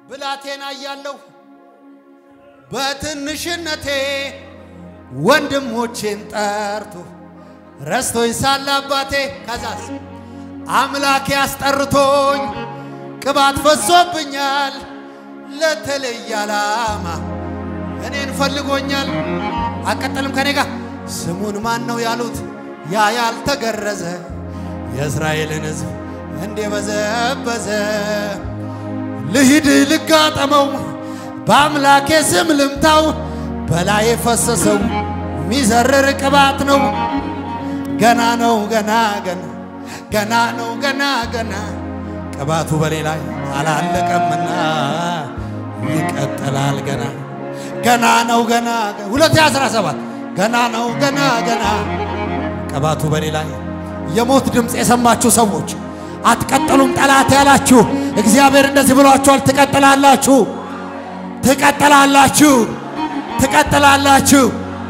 ብላቴና እያለሁ በትንሽነቴ ወንድሞቼን ጠርቶ ረስቶኝ ሳለ አባቴ ከዛስ አምላኬ አስጠርቶኝ ቅባት ፈሶብኛል ለተለየ ዓላማ እኔን ፈልጎኛል። አቀጠልም ከኔ ጋር ስሙን ማን ነው ያሉት? ያ ያልተገረዘ የእስራኤልን ሕዝብ እንዴ በዘበዘ ልሂድ ልጋጠመው በአምላኬ ስም ልምታው በላይ የፈሰሰው ሚዘርር ቅባት ነው። ገና ነው ገና ገና ገና ነው ገና ገና ቅባቱ በኔ ላይ አላለቀምና ይቀጥላል ገና ገና ነው ገና ሁለት አስራ ሰባት ገና ነው ገና ገና ቅባቱ በኔ ላይ የሞት ድምፅ የሰማችሁ ሰዎች አትቀጥሉም። ጠላት ያላችሁ እግዚአብሔር እንደዚህ ብሏችኋል። ትቀጥላላችሁ፣ ትቀጥላላችሁ፣ ትቀጥላላችሁ።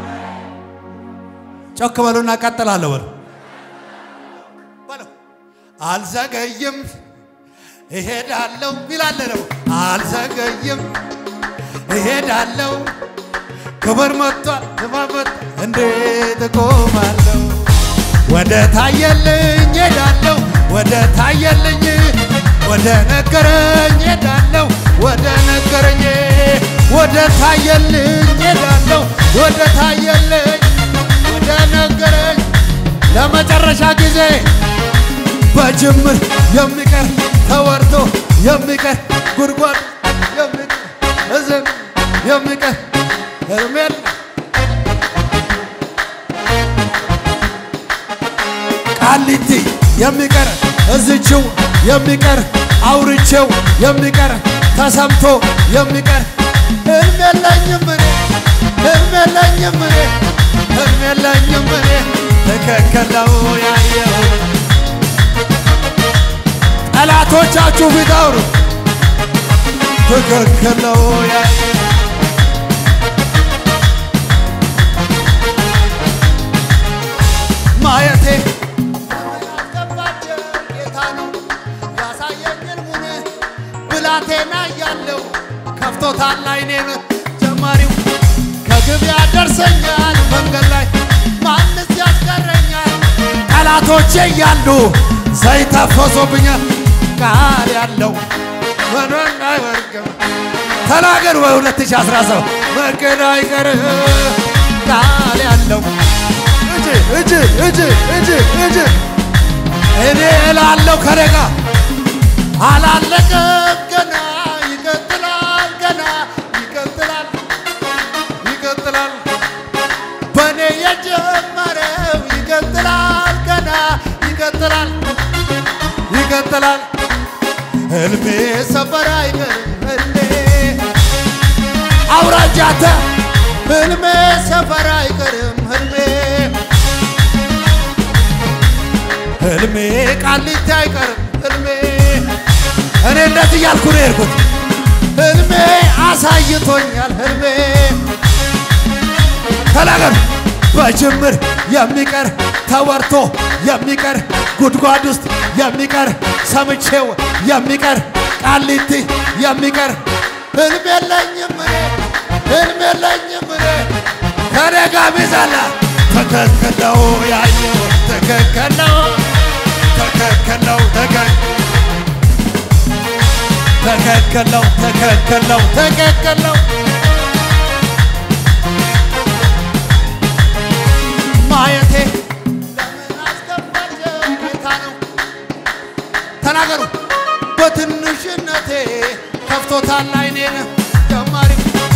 ጮክ በሉና ቀጥላለሁ በሉ በለው። አልዘገይም እሄዳለሁ ይላል ነው። አልዘገይም እሄዳለሁ ክብር መጥቷል ክብር እንዴት እቆማለሁ? ወደ ታየልኝ ሄዳለሁ ወደ ታየልኝ ወደ ነገረኝ ሄዳለሁ ወደ ነገረኝ ወደ ታየልኝ ሄዳለሁ ወደ ታየልኝ ወደ ነገረኝ ለመጨረሻ ጊዜ በጅምር የሚቀር ተወርቶ የሚቀር ጉድጓድ የሚቀር እዝም የሚቀር እርሜል ቃሊቲ የሚቀር እዝችው የሚቀር አውርቼው የሚቀር ተሰምቶ የሚቀር ህልም የለኝም እኔ ህልም የለኝም እኔ ህልም የለኝም እኔ ትክክል ነው ያየሁት ጠላቶቻችሁ ፊት አውሩ ትክክል ነው ያየሁት ማየቴ ያስገባቸው ጌታ ነው ያሳየኝ ሕልሙን ብላቴና እያለሁ ከፍቶታል ዓይኔን ጀማሪው ከግብ ያደርሰኛል መንገድ ላይ ማንስ ያስቀረኛል ጠላቶቼ እያሉ ዘይት አፈሶብኛል ቃል ያለው መኖን አይወርቅም ተናገር በ2017 መንገድ አይቀርም ቃል ያለው እጅ እጅ እጅ እጅ እጅ እኔ እላለሁ ከደጋ አላለቀም ገና ይቀጥላል ገና ይቀጥላል ይቀጥላል በእኔ የጀመረው ይቀጥላል ገና ይቀጥላል ይቀጥላል ህልሜ ሰፈር አይቀርም ህልሜ አውራጃተ ህልሜ ሰፈር አይቀርም ህልሜ ህልሜ ቃሊቲ አይቀርም ህልሜ እኔ እንደዚህ እያልኩ ነው የሄድኩት ህልሜ አሳይቶኛል ህልሜ ተናገር በጅምር የሚቀር ተወርቶ የሚቀር ጉድጓድ ውስጥ የሚቀር ሰምቼው የሚቀር ቃሊቲ የሚቀር ህልም የለኝም እኔ ህልም የለኝም እኔ ከኔ ጋር ቢዛላ ትክክል ነው ያየው ትክክል ነው ትክክል ነው ትክክል ትክክል ነው ትክክል ነው ትክክል ነው ማየቴ ለምን አስገባቸው ጌታ ነው ተናገሩ በትንሽነቴ ከፍቶታል ዓይኔን ጀማሪ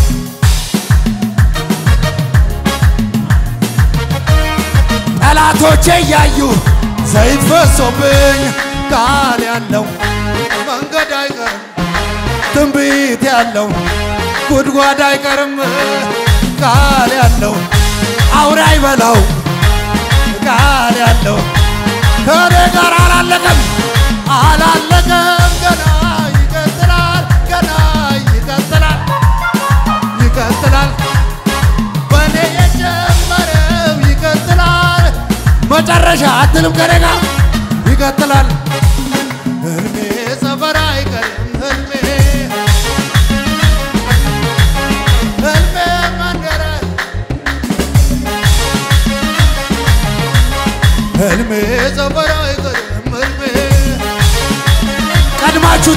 ጠላቶቼ እያዩ ዘይት ፈሶብኝ ቃል ያለው መንገድ አይቀርም ትንቢት ያለው ጉድጓድ አይቀርም ቃል ያለው አውሬ አይበላው ቃል ያለው ከኔ ጋር አላለቀም አላለቀም ገና ይቀጥላል ገና ይቀጥላል ይቀጥላል በእኔ የጀመረው ይቀጥላል መጨረሻ አትልም ከኔ ጋር ይቀጥላል ህልሜ ሰፈር አይቀርም ህልሜ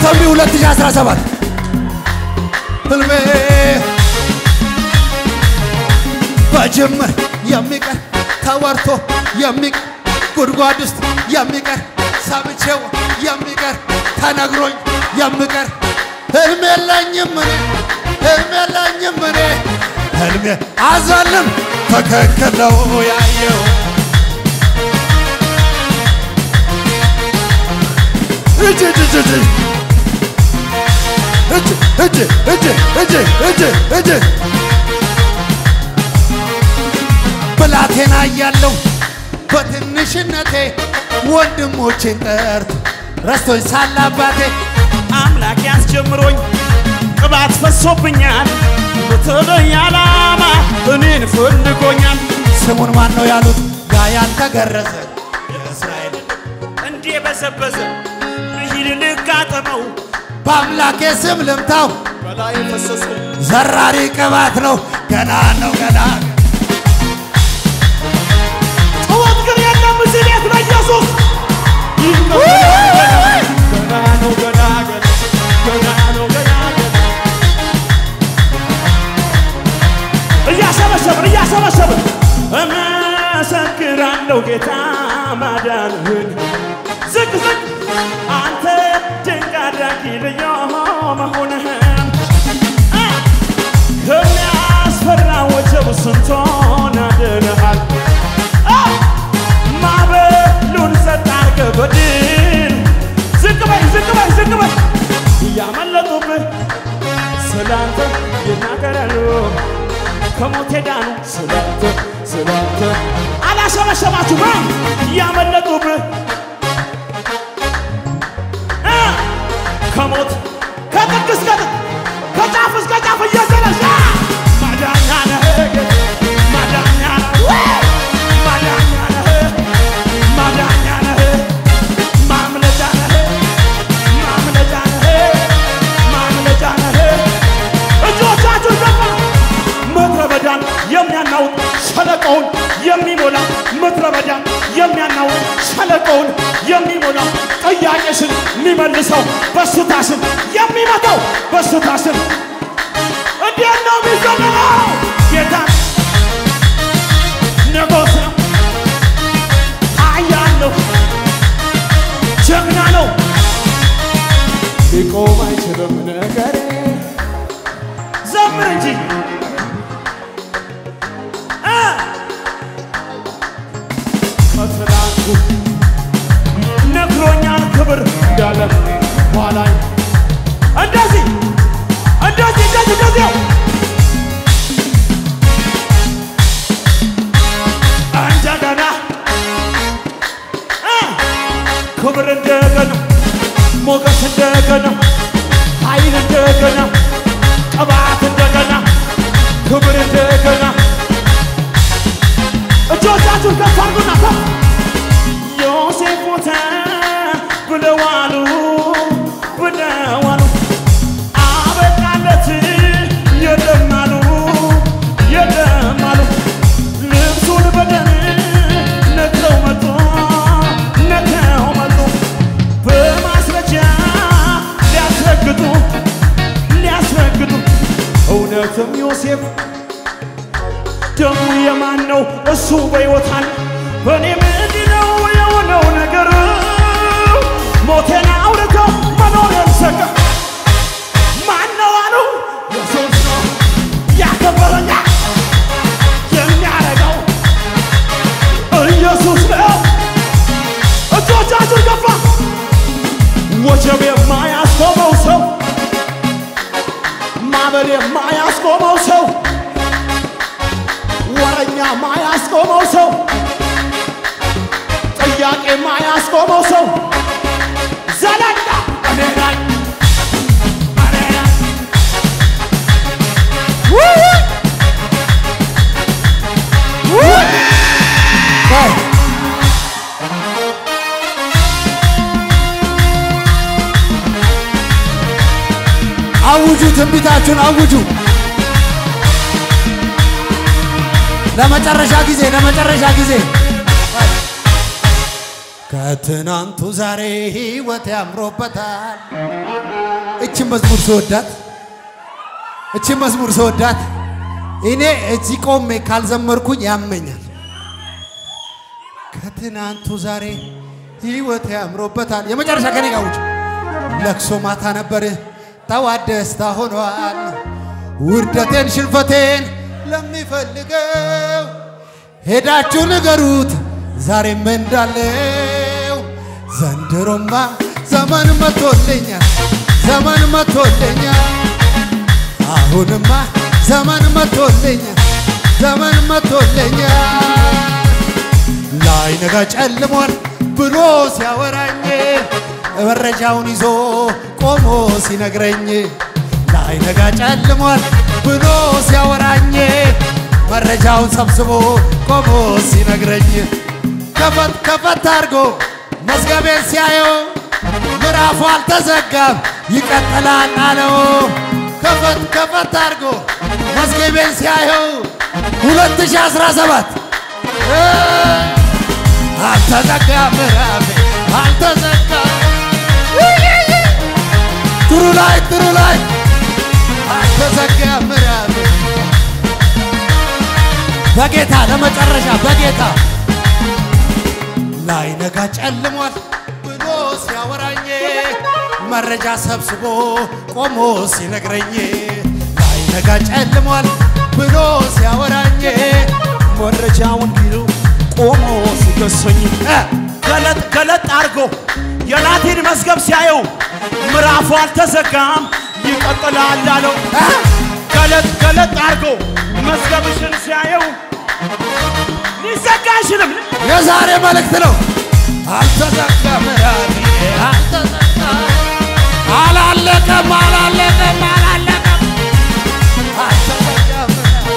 ተንቢ 2017 ህልሜ በጅምር የሚቀር ተወርቶ የሚቀር ጉድጓድ ውስጥ የሚቀር ሰምቼው የሚቀር ተነግሮኝ የሚቀር ህልም የለኝም እኔ ህልም የለኝም እኔ ህልሜ አዘልም ትክክል ነው ያየው እጅ እጅ እጅ እጅ እጅ እጅ እጅ እጅ እጅ እጅ ብላቴና እያለሁ በትንሽነቴ ወንድሞቼን ጠርቶ ረስቶኝ ሳለ አባቴ አምላክ ያስጀምሮኝ ቅባት ፈሶብኛል በተለይ ዓላማ እኔን ፈልጎኛል ስሙን ማን ነው ያሉት? ጋ ያልተገረዘ የእስራኤል እንዲህ በዘበዘ ልሂድ ልጋጠመው በአምላኬ ስም ልምታው በላይ ፈሰሱ ዘራሪ ቅባት ነው ገና ነው ገና ጩኸት ግን የለም እዚህ ቤት ለኢየሱስ ገና ነው ገና ገና ገና ነው ገና ገና እያሰበሰብን እያሰበሰብን እመሰክራለሁ ጌታ ማዳንህን ዝቅ ዝቅ አንተ ድንቅ አድራጊ ልዩ መሆንህን እ ከሚያስፈራ ወጀብ ስንቶን አድነሃል እ ማዕበሉን ጸጥ አድርገህ በድል ዝቅ በይ ዝቅ በይ ዝቅ በይ እያመለጡብህ ስላንተ ይናገራሉ ከሞት ዳኑ ስላንተ ስላንተ አላሸበሸባችሁም እያመለጡብህ እ ከሞት ከጥግ እስከ ጥግ ከጫፍ እስከ ጫፍ እየዘለለ ማዳኛ ነህ ጌታ፣ ማዳኛ ነህ ማዳኛ ነህ ማዳኛ ነህ ማምለጫ ነህ ማምለጫ ነህ ማምለጫ ነህ እጆቻችሁን ዘባ ምድረ በዳን የሚያናውጥ ሸለቆውን የሚሞላ ምድረ በዳን የሚያናውጥ ሸለቆውን የሚሞላ ጥያቄሽን የሚመልሰው በሽታሽን የሚመታው በሽታሽን እንዴት ነው የሚዘምረው? ጌታ ንጉሥ ነው፣ ኃያል ነው፣ ጀግና ነው፣ ሊቆም አይችልም ነገሬ ዘምር እንጂ እ ከትናንቱ ነግሮኛል ክብር እንዳለ ኋላኝ እንደዚህ እንደዚህ እንደዚህ እንደዚህ ነው። እንደገና እ ክብር እንደገና ሞገስ እንደገና ኃይል እንደገና ቅባት እንደገና ክብር እንደገና እጆቻችሁን ከፍ አድርጉና ከፍ ዮሴፍ ሞተ ብለዋሉ ብለዋሉ አበቃለት የለም አሉ የለም አሉ ልብሱን በደም ነክረው መጡ ነክረው መጡ በማስረጃ ሊያስረግጡ ሊያስረግጡ እውነትም ዮሴፍ ደሙ የማን ነው? እሱ በሕይወት አለ። በእኔ ምንድን ነው የሆነው ነገር? ሞቴን አውርተው መኖሬን ሰጋ ማን ነው አሉ? ኢየሱስ ነው ያከበረኛ የሚያረገው ኢየሱስ ነው። እጆቻችሁ ገፋ ወጀብ የማያስቆመው ሰው ማዕበል የማያስቆመው ሰው ወረኛ ማያስቆመው ሰው ጥያቄ ማያስቆመው ሰው ዘለላ እኔ ነኝ እኔ ነኝ አውጁ፣ ትንቢታችሁን አውጁ። ለመጨረሻ ጊዜ ለመጨረሻ ጊዜ ከትናንቱ ዛሬ ህይወት ያምሮበታል። እችን መዝሙር ስወዳት እችን መዝሙር ስወዳት እኔ እዚህ ቆሜ ካልዘመርኩኝ ያመኛል። ከትናንቱ ዛሬ ህይወት ያምሮበታል። የመጨረሻ ከኔ ጋር ውጭ ለቅሶ ማታ ነበር፣ ጠዋት ደስታ ሆኗል። ውርደቴን ሽንፈቴን ለሚፈልገው ሄዳችሁ ንገሩት ዛሬም እንዳለው ዘንድሮማ ዘመን መቶልኛል፣ ዘመን መቶልኛል። አሁንማ ዘመን መቶልኛል፣ ዘመን መቶልኛል። ላይነጋ ጨልሟል ብሎ ሲያወራኝ መረጃውን ይዞ ቆሞ ሲነግረኝ ላይነጋ ጨልሟል ብሎ ሲያወራኝ መረጃውን ሰብስቦ ቆሞ ሲነግረኝ ከፈት ከፈት አድርጎ መዝገቤን ሲያየው ምዕራፉ አልተዘጋም ይቀጥላል አለው። ከፈት ከፈት አድርጎ መዝገቤን ሲያየው 2017 አልተዘጋም ምዕራፌ አልተዘጋም ጥሩ ላይ ጥሩ ላይ አልተዘጋም ምዕራፌ በጌታ ለመጨረሻ በጌታ ላይነጋ ጨልሟል ብሎ ሲያወራኝ መረጃ ሰብስቦ ቆሞ ሲነግረኝ ላይነጋ ጨልሟል ብሎ ሲያወራኝ መረጃውን ቢሉ ቆሞ ሲከሰኝ ገለጥ ገለጥ አድርጎ የናቴን መዝገብ ሲያየው ምዕራፉ አልተዘጋም ይቀጥላል አለው። እ? ገለጥ ገለጥ አድርጎ መዝገብሽን ሲያየው ሊዘጋ አይችልም። የዛሬ መልእክት ነው። አልተዘጋም ምዕራፌ አልተዘጋም አላለቀም አላለቀም አላለቀም አልተዘጋም ምዕራፌ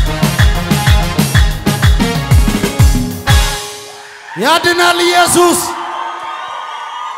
ያድናል ኢየሱስ